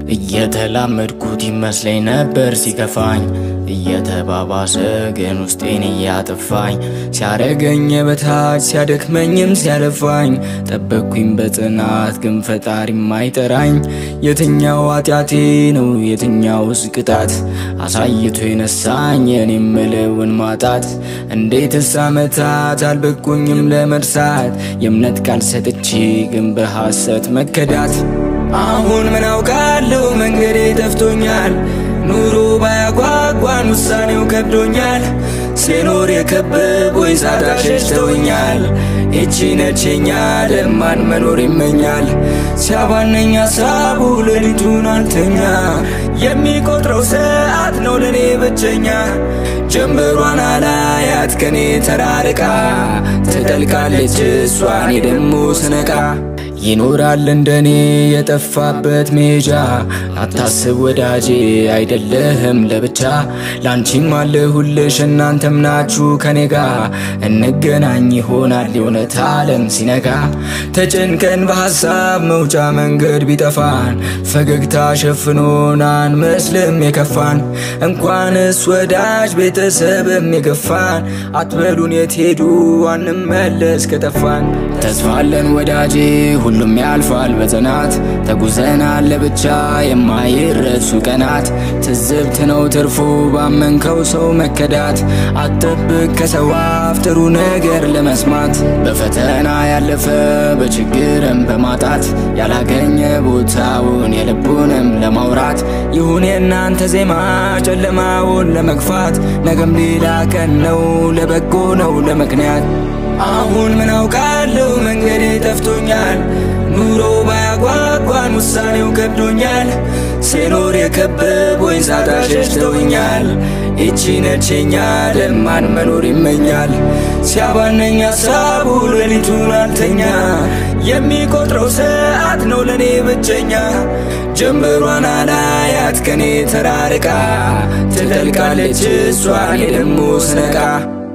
እየተላመድኩት ይመስለኝ ነበር ሲከፋኝ እየተባባሰ ግን ውስጤን እያጠፋኝ ሲያረገኝ በታች ሲያደክመኝም ሲያለፋኝ ጠበቅኩኝ በጽናት ግን ፈጣሪ ማይጠራኝ የትኛው ኃጢአቴ ነው የትኛውስ ቅጣት አሳይቶ የነሳኝ የኔ ምልውን ማጣት እንዴትስ ዓመታት አልበቁኝም ለመርሳት የእምነት ቃል ሰጥቼ ግን በሐሰት መከዳት አሁን ምን አውቃለሁ መንገዴ ጠፍቶኛል ኑሮ ባያጓጓን ውሳኔው ከብዶኛል ሲኖር የከበቦኝ ሳጣ ሸሽተውኛል ይቺ ነችኛ ደማን መኖር ይመኛል ሲያባነኝ ሀሳቡ ሌሊቱን አልተኛ የሚቆጥረው ሰዓት ነው ለኔ ብቸኛ ጀንበሯን አላያት ከኔ ተራርቃ ትጠልቃለች እሷን ደግሞ ስነቃ ይኖራል እንደኔ የጠፋበት ሜጃ አታስብ ወዳጄ አይደለህም ለብቻ ላንቺም አለሁልሽ እናንተም ናችሁ ከኔ ጋ እንገናኝ ይሆናል የእውነት ዓለም ሲነጋ ተጨንቀን በሐሳብ መውጫ መንገድ ቢጠፋን ፈገግታ ሸፍኖን አንመስልም የከፋን እንኳንስ ወዳጅ ቤተሰብም የገፋን አትበሉን የት ሄዱ አንመለስ ከጠፋን ተስፋለን ወዳጄ ሁሉም ያልፋል በጽናት ተጉዘናል ለብቻ የማይረሱ ቀናት ትዝብት ነው ትርፉ ባመንከው ሰው መከዳት አትጠብቅ ከሰው አፍ ጥሩ ነገር ለመስማት በፈተና ያለፈ በችግርም በማጣት ያላገኘ ቦታውን የልቡንም ለማውራት ይሁን የእናንተ ዜማ ጨለማውን ለመግፋት ነገም ሌላ ቀን ነው ለበጎ ነው ለምክንያት አሁን ምን አውቃለሁ መንገዴ ጠፍቶኛል ኑሮ ባያጓጓን ውሳኔው ከብዶኛል ሲኖር የከበቦኝ ሳጣ ሸሽተውኛል ይቺ ነችኛ ለማን መኖር ይመኛል ሲያባነኝ ሀሳቡ ሌሊቱን አልተኛ የሚቆጥረው ሰዓት ነው ለኔ ብቸኛ ጀንበሯን አላያት ከኔ ተራርቃ ትጠልቃለች እሷን ደግሞ ስነቃ